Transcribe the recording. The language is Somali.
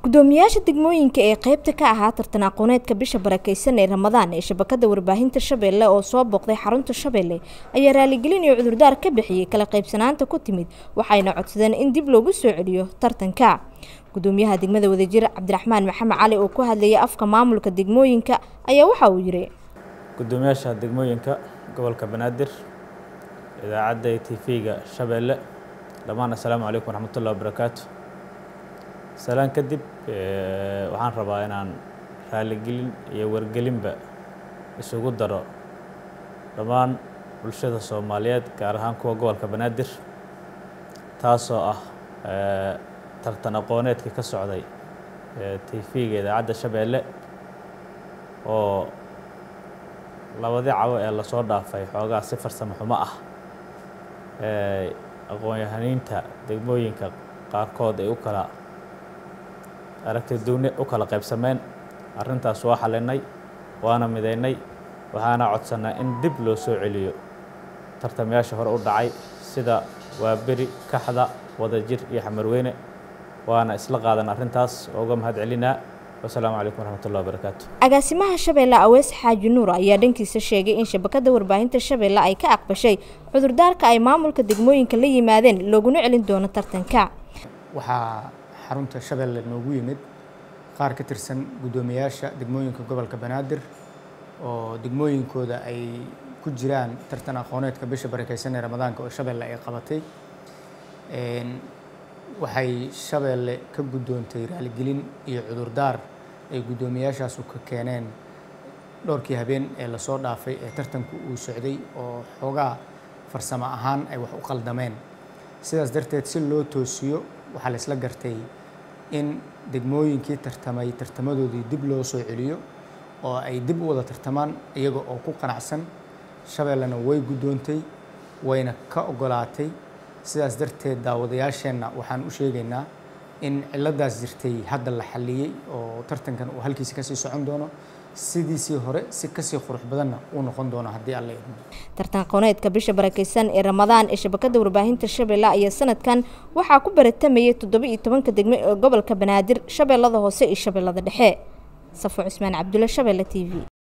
gudoomiyaasha degmooyinka ee qeybta ka ahaa tartan aqooneedka bisha barakeysan ee ramadaan ee shabakada warbaahinta shabeelle oo soo booqday xarunta shabeelle ayaa raaligelin iyo cudurdaar ka bixiyey kala qaybsanaanta ku timid waxayna codsadeen in dib loogu soo celiyo tartanka gudoomiyaha degmada wadajir cabdiraxmaan maxamed cali oo ku hadlayay afka maamulka degmooyinka ayaa waxa uu yiri gudoomiyaasha degmooyinka gobolka banaadir idaacadda t v-ga shabeelle dhammaan assalaamu calaykum waraxmatullahi wabarakaatu salaan kadib waxaan rabaa inaan raaligelin iyo wargelinba isugu daro dhammaan bulshada soomaaliyeed gaar ahaan kuwa gobolka banaadir taasoo ah tartan aqooneedkii ka socday t v-ga idaacadda shabeelle oo labadii cabo ee lasoo dhaafay xoogaa si farsamo xumo ah aqoon-yahaniinta degmooyinka qaarkood ay u kala aragti duuni u kala qaybsameen arrintaas waa xalinay waana midaynay waxaana codsannaa in dib loo soo celiyo tartamayaasha hore u dhacay sida waaberi kaxda wadajir iyo xamarweyne waana isla qaadan arrintaas oo uga mahad celinaa wasalaamu calaykum waraxmatullahi wabarakaatu agaasimaha shabeelle awees xaaji nuur ayaa dhankiisa sheegay in shabakada warbaahinta shabeelle ay ka aqbashay cudurdaarka ay maamulka degmooyinka la yimaadeen looguna celin doono tartanka waxaa xarunta shabeelle noogu yimid qaar ka tirsan guddoomiyaasha degmooyinka gobolka banaadir oo degmooyinkooda ay ku jiraan tartan aqooneedka bisha barakeysan ee ramadaanka oo shabeelle ay qabatay waxay shabeelle ka guddoontay raaligelin iyo cudurdaar ay guddoomiyaashaasu ka keeneen dhowrkii habeen ee lasoo dhaafay ee tartanku uu socday oo xoogaa farsamo ahaan ay wax u qaldameen sidaas darteed si loo toosiyo waxaa la isla gartay in degmooyinkii tartamay tartamadoodii dib loo soo celiyo oo ay dib u wada tartamaan iyaga oo ku qanacsan shabeellena way guddoontay wayna ka ogolaatay sidaas darteed daawadayaasheenna waxaan u sheegaynaa in ciladaas jirtay hadda la xalliyey oo tartankan uu halkiisa kasii socon doono sidiisii hore si kasii qurux badanna uu noqon doono haddii alla idmo tartan aqooneedka bisha barakeysan ee ramadaan ee shabakada warbaahinta shabeelle ayaa sanadkan waxaa ku baratamayay toddoba iyo tobanka degmo ee gobolka banaadir shabeellada hoose iyo shabeellada dhexe safo cusmaan cabdulle shabeelle t v